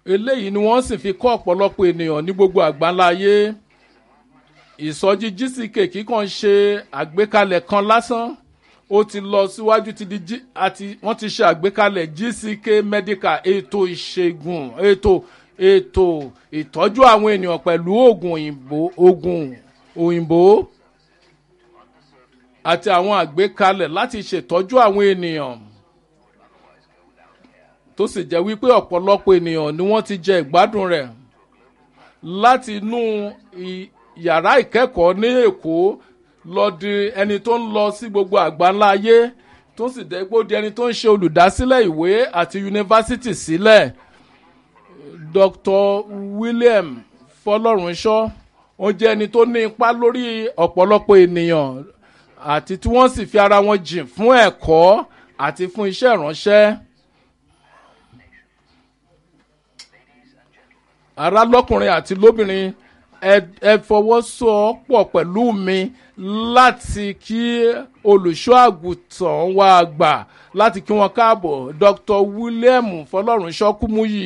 eléyìí ni wọ́n sì fi kọ́ ọ̀pọ̀lọpọ̀ ènìyàn ní gbogbo àgbáńlá ayé ìsọjí gck kíkàn ṣe àgbékalẹ̀ kan lásán ó ti lọ síwájú ti di G- àti wọ́n ti ṣe àgbékalẹ̀ gck medical ètò ìṣègùn ètò ètò ìtọ́jú àwọn ènìyàn pẹ̀lú oògùn òyìnbó oògùn òyìnbó àti àwọn àgbékalẹ̀ láti ṣètọ́jú àwọn ènìyàn tó sì jẹ́ wípé ọ̀pọ̀lọpọ̀ ènìyàn ni wọ́n ti jẹ ìgbádùn rẹ̀ láti inú i- yàrá ìkẹ́kọ̀ọ́ ní èkó lọ di ẹni tó ń lọ sí gbogbo àgbáńlá ayé tó sì jẹ́ pé ó di ẹni tó ń ṣe olùdásílẹ̀ ìwé àti yunifásitì sílẹ̀ dr william fọlọ́runṣọ́ ó jẹ́ ẹni tó ní ipa lórí ọ̀pọ̀lọpọ̀ ènìyàn àti tí wọ́n sì fi ara wọn jìn fún ẹ̀kọ́ àti fún iṣẹ́ ìránṣẹ́. ará lọ́kùnrin àti lóbìnrin ẹ ẹ fọwọ́sowọ́pọ̀ pẹ̀lú mi láti kí olùṣọ́ àgùntàn wa gbà láti kí wọn káàbọ̀ dr william fọlọ́runṣọ́ kúmúyì.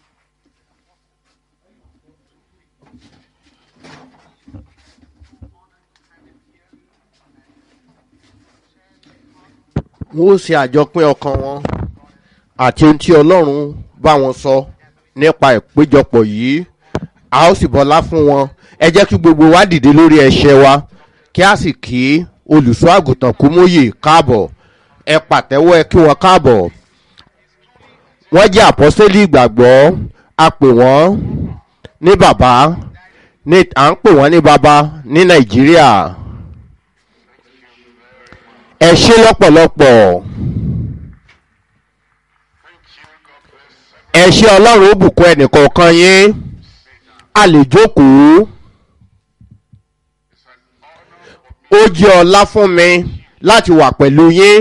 wọ́n ó ṣe àjọpín ọkàn wọn àti ohun tí ọlọ́run bá wọn sọ nípa ìpéjọpọ̀ yìí a ó sì bọ́lá fún wọn ẹ jẹ́ kí gbogbo wa dìde lórí ẹ̀ṣẹ̀ wa kí a sì kí olùṣọ́ àgùntàn kúmóyè káàbọ̀ ẹ pàtẹ́wọ́ ẹ kí wọn káàbọ̀ wọ́n jẹ́ àpọ́sẹ́lì ìgbàgbọ́ a pè wọ́n ní bàbá ní à ń pè wọ́n ní bàbá ní nàìjíríà ẹ ṣe lọ́pọ̀lọpọ̀ ẹ ṣe ọlọ́run ó bùkún ẹnìkọ̀ọ̀kan yín a lè jókòó ó jẹ́ ọlá fún mi láti wà pẹ̀lú yín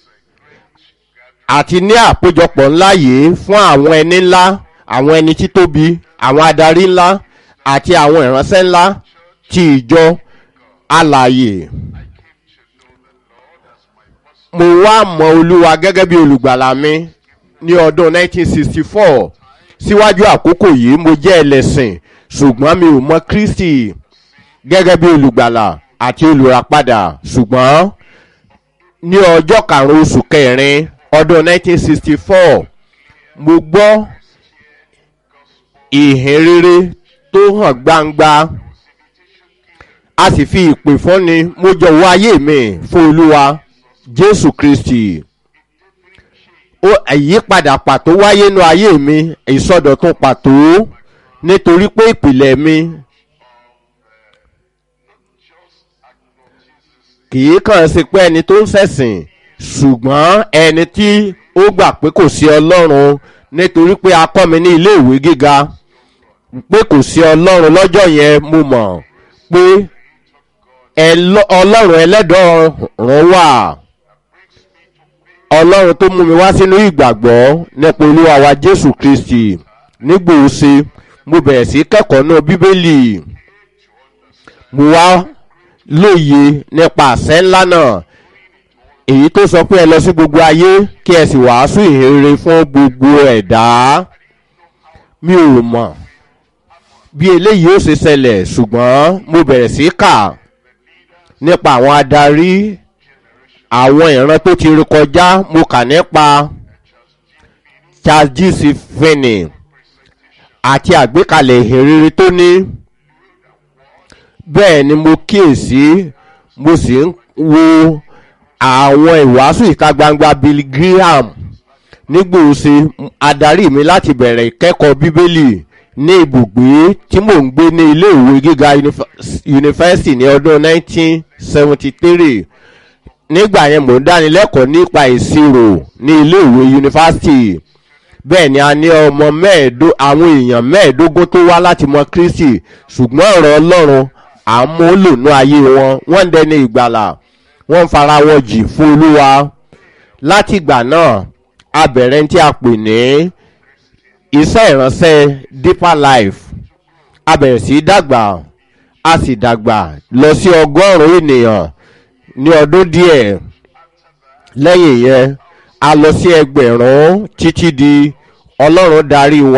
àti ní àpéjọpọ̀ ńlá yìí fún àwọn ẹni ńlá àwọn ẹni títóbi àwọn adarí ńlá àti àwọn ìránṣẹ́ ńlá ti ìjọ alàyè mo wá mọ olúwa gẹ́gẹ́ bí olùgbàlà mi ní ọdún 1964 síwájú àkókò yìí mo jẹ́ ẹlẹ́sìn ṣùgbọ́n mi ò mọ kristi gẹ́gẹ́ bí olùgbàlà àti olùràpadà ṣùgbọ́n ní ọjọ́ karùn-ún oṣù kẹrin ọdún 1964 mo gbọ́ ìhìn rere tó hàn gbangba a sì fi ìpè fúnni mo jọ̀wọ́ ayé mi fún olúwa jésù kristi ó àyípadà pàtó wáyé nínú ayé mi ìsọdọ̀tun pàtó nítorí pé ìpìlẹ̀ mi kì í kàn sí pé ẹni tó ń sẹ̀sìn ṣùgbọ́n ẹni tí ó gbà pé kò sí ọlọ́run nítorí pé a kọ́ mi ní ilé ìwé gíga pé kò sí ọlọ́run lọ́jọ́ yẹn mo mọ̀ pé ẹlọ- ọlọ́run ẹlẹ́dọ̀ọ̀rún wà ọlọ́run tó mú mi wá sínú ìgbàgbọ́ nípa olúwa wa jésù kristi nígbòóse mo bẹ̀rẹ̀ sí kẹ́kọ̀ọ́ náà bíbélì mo wá lóye nípa àṣẹ ńlá náà èyí tó sọ pé ẹ lọ sí gbogbo ayé kí ẹ sì wàásù ìhèrè fún gbogbo ẹ̀dá mi ò mọ̀ bí eléyìí ó ṣe ṣẹlẹ̀ ṣùgbọ́n mo bẹ̀rẹ̀ sí kà nípa àwọn adarí àwọn ìran tó ti rí kọjá mo kà nípa charles g c finney àti àgbékalẹ̀ ìhìnrere tó ní bẹ́ẹ̀ ni mo kíyèsí mo sì ń wo àwọn ìwàásù ìta gbangba bill graham nígbòóse adarí mi láti bẹ̀rẹ̀ ìkẹ́kọ̀ọ́ bíbélì ní ibùgbé tí mò ń gbé ní iléèwé gíga yunifásitì ní ọdún 1973 nígbà yẹn mò ń dánilẹ́kọ̀ọ́ nípa ìṣirò ní iléèwé yunifásitì bẹ́ẹ̀ ni a ní ọmọ mẹ́ẹ̀ẹ́dó àwọn èèyàn mẹ́ẹ̀ẹ́dógún tó wá láti mọ kristi ṣùgbọ́n ọ̀rọ̀ ọlọ́run àmúlònú ayé wọn wọ́n ń dẹni ìgbàlà wọ́n ń fara wọn jì fún olúwa láti ìgbà náà a bẹ̀rẹ̀ tí a pè ní iṣẹ́ ìránṣẹ́ deeper life a bẹ̀rẹ̀ sí í dàgbà a sì dàgbà lọ sí ọgọ́rùn-ún ènìyàn ní ọdún díẹ̀ lẹ́yìn yẹn a lọ sí ẹgbẹ̀rún títí di ọlọ́run darí wa.